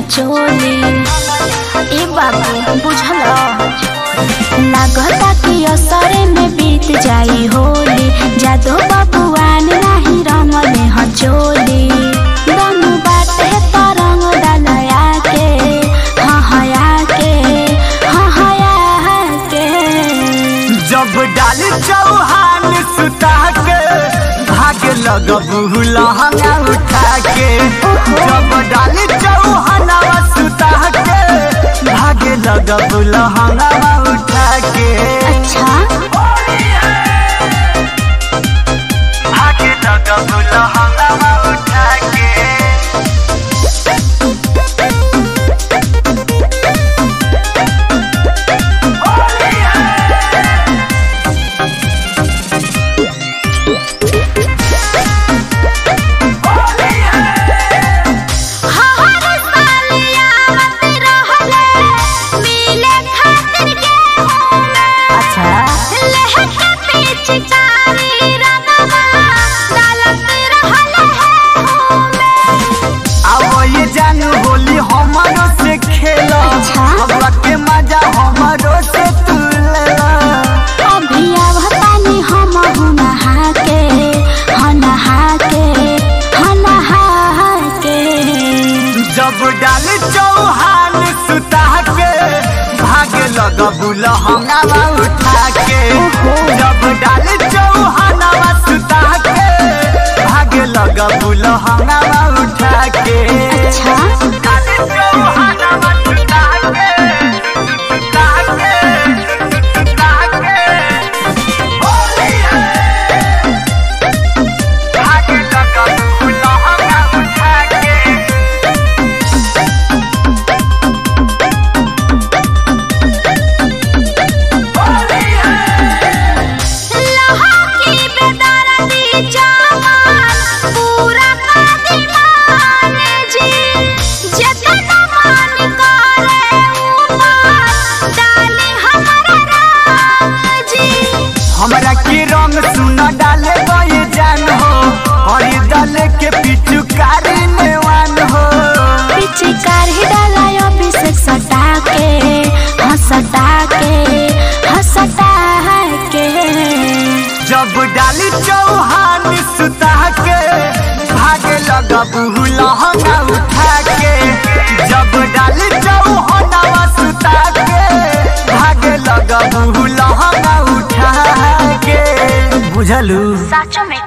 चोली ए बाबू बुझल लागता कि असरे में बीत जाई होली जादो बबुआन नाही रंगले ह चोली दम बाटे तरंग डलया के हाँ हया के हाँ हया के जब डाल चौहान सुता के भाग लगबू लहंगा उठा के जब डाल चौहान सुता के भाग लगबू लहंगा उठा के अच्छा भाग लगबू लहंगा उठा के हर सालिया मत रहले मिले खातिर गेहूं में अच्छा लहके पिचकारी रंगवा डालत रहले है में अब ये जानू होली हमारो से खेला अच्छा। अब के मजा हमारो से तू लेला अभी आवतानी हम हूँ नहा के हाँ नहा के हाँ नहा के जब डाल चौहान सुता के भागे लगबू लहंगा उठा के जब डाल चौहान सुता के भागे लगबू लहंगा उठा के अच्छा डाल चौहान सुता के, सुता के, सुता के, होली है। भागे लगबू लहंगा उठा के लहा की बेदर्दी जवान पूरा कर दीवान जी जितना मान करे ऊपर डाले हमारा रंग जी हमरा के रंग सुन डाले गए जान हो और डाले के पिचुकारी नेवान हो पिचकार ही डालायो अभिषेक सटा के हंसटा के हंसटा के जब डाली चौहान सुता के भागे लगबू लहंगा उठा के जब डाली चौहान सुता के भागे लगबू लहंगा उठा के बुझलू साचो में